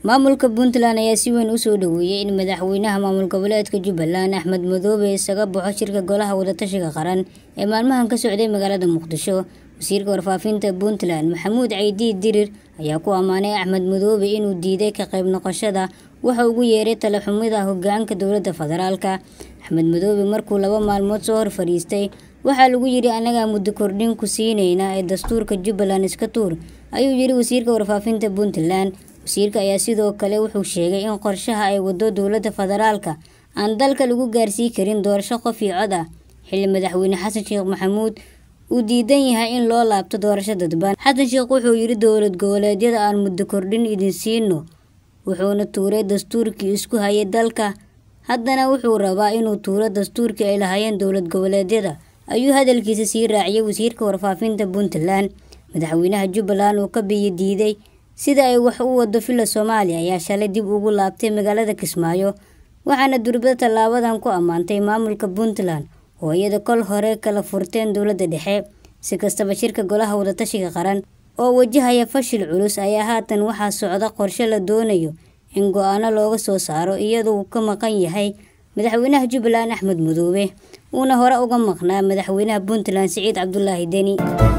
maamulka puntland ayaa si weyn usoo dhaweeyey in madaxweynaha maamul goboleedka jubbaland axmed madoobe isaga baxo shirka golaha wadatashiga qaran ee maalmahan ka socday magaalada muqdisho wasiirka warfaafinta puntland maxamuud caydiid dirir ayaa ku ammaanay axmed madoobe inuu diiday ka qayb noqoshada waxa ugu yeeray talaxumida hogaanka dowladda federaalka axmed madoobe markuu laba maalmood soo hor fadhiistay waxaa lagu yidhi annagaa muddo kordhin ku siinayna ee dastuurka jubbaland iska tuur ayuu yidhi wasiirka warfaafinta puntland wasiirka ayaa sidoo kale wuxuu sheegay in qorshaha ay wado dowladda federaalka aan dalka lagu gaarsii karin doorasho qof iyo cod ah xilli madaxweyne xasan sheekh maxamuud uu diidan yahay in loo laabto doorasho dadban xasan sheekh wuxuu yidhi dowlad goboleedyada aan muddo kordhin idin siino wuxuuna tuuray dastuurkii isku hayay dalka haddana wuxuu rabaa inuu tuuro dastuurkii ay lahaayeen dowlad goboleedyada ayuu hadalkiisa sii raaciyay wasiirka warfaafinta puntland madaxweynaha jubbaland uu ka biyo diiday sida ay wax u wado villa soomaaliya ayaa shalay dib ugu laabtay magaalada kismaayo waxaana durbada tallaabadan ku ammaantay maamulka puntland oo iyada kol hore kala furteen dowladda dhexe si kastaba shirka golaha wadatashiga qaran oo wajahaya fashil culus ayaa haatan waxaa socda qorshe la doonayo in go-aano looga soo saaro iyaduu ka maqan yahay madaxweynaha jubbaland axmed madoobe uuna hore uga maqnaa madaxweynaha puntland siciid cabdulaahi deni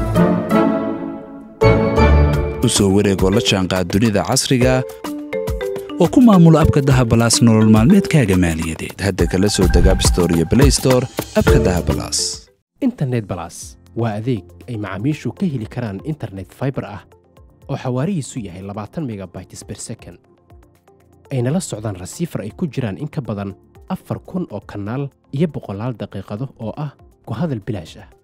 usoo wareegoo la jaanqaad dunida casriga oo ku maamulo abka dahabalaas nolol maalmeedkaaga maaliyadeed hadda kala soo deg abstore iyo blaystore abka dahabalaas internet balas waa adeeg ay macaamiishu ka heli karaan internet faibar ah oo xawaarihiisu yahay labaatan megabytes ber second ayna la socdaan rasiifar ay ku jiraan in ka badan afar kun oo kanaal iyo boqolaal daqiiqado oo ah ku hadal bilaash ah